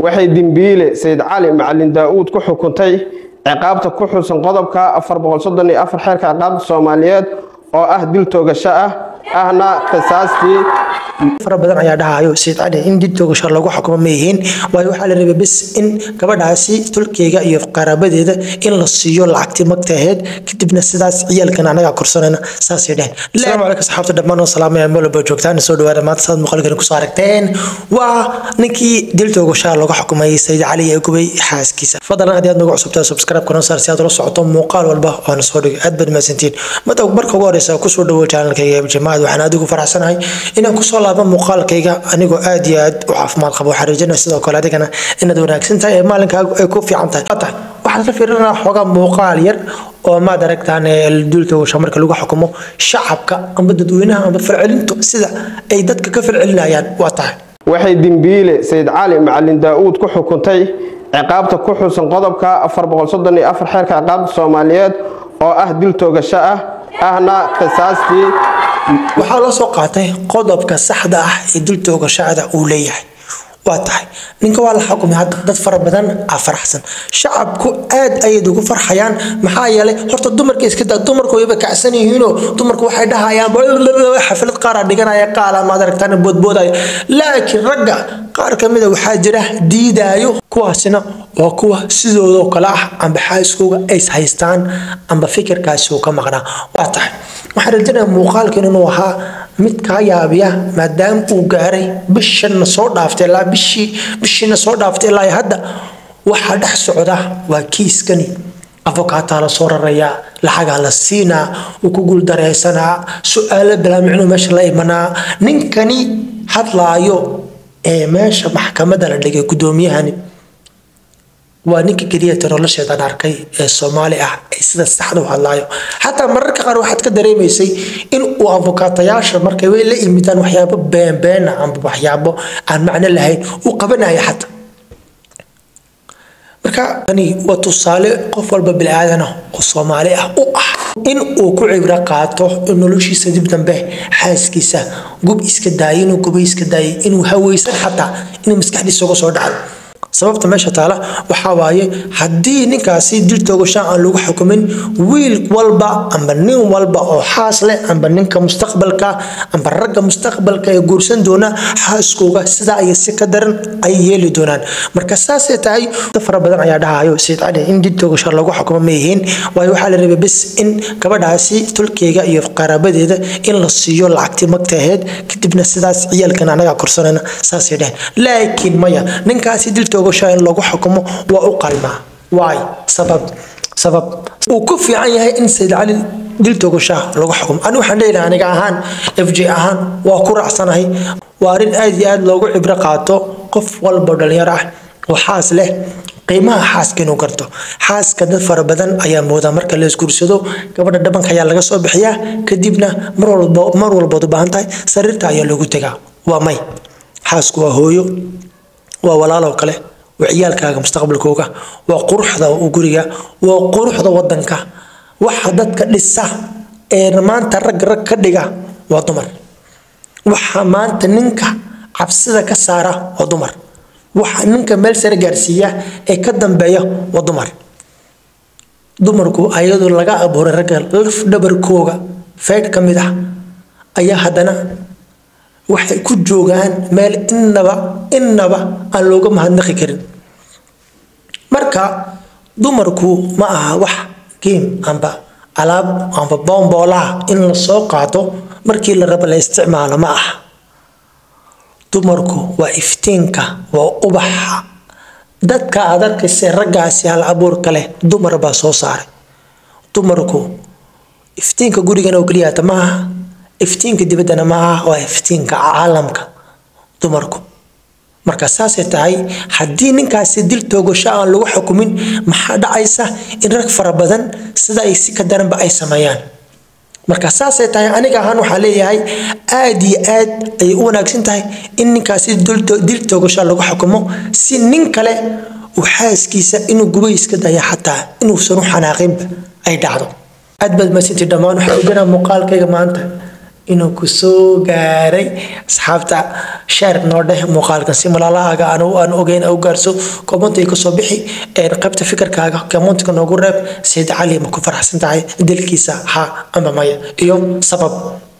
waxay dembiile sayid cali macalin daa-uud ku xukuntay ciqaabta ku xusan qodobka xeerka ciqaabta soomaaliyeed oo ah dil toogasho ah ahna qisaastii fara badan ayaa dhahayo sayid cali in dil toogasho lagu xukumo ma yihiin waayo waxaa la rabay bis in gabadhaasi tulkeyga iyo qaraabadeeda in la siiyo lacagtii magta aheyd kadibna sidaas ciyaalkan anagaa korsanayna saasay dheheen asalaamu calaykum saxaabta dhammaan oo salaamaya meel walba joogtaan soo dhawaada maanta saad muuqaalkan kusoo aragteen waa ninkii dil toogashaa lagu xukumay sayid cali ee gubay xaaskiisa fadlan haddii aad nagu cusubtaa subscribe kana saar si aad ula socoto muuqaal walba oo na soo dhigay aad baad mahadsantiin mada marka ugu horeysa kusoo dhawo channelkayga jamaacad waxaan aad ugu faraxsanahay inaan kusoo laabo muuqaalkayga anigoo aad iyo aad u caafimaad qabo waxaan rajaynaya sidoo kale adigana inaad wanaagsan tahay ee maalinkaagu ay ku fiican tahay waxaan ka fiirinaa xoogaa muuqaal yar oo maad aragtaan duultoogasha marka lagu xukumo shacabka amba dadweynaha amba falcelintu sida ay dadka ka falcelinayaan waa tahay waxay dembiile sayid cali macalin daa-uud ku xukuntay ciqaabta ku xusan qodobka xeerka ciqaabta soomaaliyeed oo ah dil toogasho ah ahna qisaastii waxaa loo soo qaatay qodobka saxda ah ee dil toogashada uu leeyahay waa tahay ninka waa la xukumay hadda dad fara badan aa faraxsan shacabku aad ayay ugu farxayaan maxaa yeelay horta dumarka iska daa dumarku wayba kacsan yihiinoo dumarku waxay dhahayaan xaflad qaara dhiganaya qaala maad aragtaan boodboodaya laakiin ragga qaar ka mida waxaa jira diidaayo kuwaasina waa kuwa sidoodoo kale ah amba xaaskooga ays haystaan amba fikirkaasi uu ka maqnaa waa tahay waxaan rajinaya muuqaalkan inuu ahaa mid kaa yaabiya maadaama uu gaaray bishana soo dhaaftay ilaa bishii bishiina soo dhaaftay ilaa hadda waxaa dhex socda waa kiiskani afokaataa la soo rarayaa lacagaa la siinaa uu ku guuldareysanaa su-aalo bilaamicnuu meesha la imanaa ninkani hadlaayo ee meesha maxkamadda la dhigay guddoomiyahani waa ninka keliya ta nolosheedan arkay ee soomaali ah ee sida saxda u hadlaayo xataa mararka qaar waxaad ka dareemaysay in uu afokaatayaasha markay way la imidaan waxyaabo beenbeena amba waxyaabo aan macno lahayn uu qabanaya xataa marka ani waa tusaale qof walba bili-aadan ah oo soomaali ah u ah in uu ku cibro qaato noloshiisa dib dambe xaaskiisa gub iska daayay inuu gubay iska daayay inuu haweysan xataa inuu maskaxdiisa uga soo dhaco sababta meesha taala waxaa waaye haddii ninkaasi dil toogasha aan lagu xukumin wiil walba amba nin walba oo xaas leh amba ninka mustaqbalka amba ragga mustaqbalka ee guursan doona xaaskooga sidaa iyo si ka daran ay yeeli doonaan marka saasay tahay fara badan ayaa dhahayo sayid cali in dil toogasha lagu xukumo ma yihiin waayo waxaa la rabay bis in gabadhaasi tulkeyga iyo qaraabadeeda in la siiyo lacagtii magta aheyd kadibna sidaas ciyaalkan anagaa korsanayna saasay dheheen laakiin maya ninkaasi dil toogasha in lagu xukumo waa u qalmaa waay sabab sabab uu ku fiican yahay in sayid cali dil toogasha lagu xukumo ani waxaan leeyahay aniga ahaan f j ahaan waa ku raacsanahay waa arrin aad iyo aad loogu cibro qaato qof walba dhalinyaro ah oo xaas leh qiimaha xaaska inuu garto xaaska dad fara badan ayaa moodaa marka la isguursado gabadha dhabanka ayaa laga soo bixiyaa kadibna mar walba mar walbaad u baahan tahay sariirta ayaa loogu tegaa waa may xaasku waa hooyo waa walaaloo kale waa ciyaalkaaga mustaqbalkooga waa quruxda guriga waa quruxda wadanka waxa dadka dhisa ee maanta rag rag ka dhiga waa dumar waxa maanta ninka cabsida ka saara waa dumar waxa ninka meel sare gaarsiiya ee ka dambeeya waa dumar dumarku ayadoo laga abuuray ragga laf dhabarkooga feydh ka mid ah ayaa haddana waxay ku joogaan meel innaba innaba aan looga mahadnaqi karin marka dumarku ma aha wax geem amba alaab amba boomboolaha in la soo qaato markii la rabo la isticmaalo ma aha dumarku waa iftiinka waa ubaxa dadka aad arkaysa raggaasi hal abuurka leh dumar baa soo saaray dumarku iftiinka gurigana oo keliyaata ma aha iftiinka dibaddana ma aha waa iftiinka caalamka dumarku marka saasay tahay haddii ninkaasi dil toogasho aan lagu xukumin maxaa dhacaysa in rag fara badan sida ay si ka daranba ay sameeyaan marka saasay tahay aniga ahaan waxaa leeyahay aad iyo aad ayay u wanaagsan tahay in ninkaasi dil toogasho lagu xukumo si nin kale uu xaaskiisa inuu gubay iska daya xataa inuusan u xanaaqinba ay dhacdo aad baad masinti dhammaan waxaa oganaa muuqaalkayga maanta inuu ku soo gaaray asxaabta sheer noo dheh muuqaalkan si malaalahaaga aan ogeyn u gaarso koomantay kasoo bixi qaybta fikirkaaga koomantka noogu reeb sayid cali ma ku faraxsan tahay dilkiisa ha ama maya iyo sabab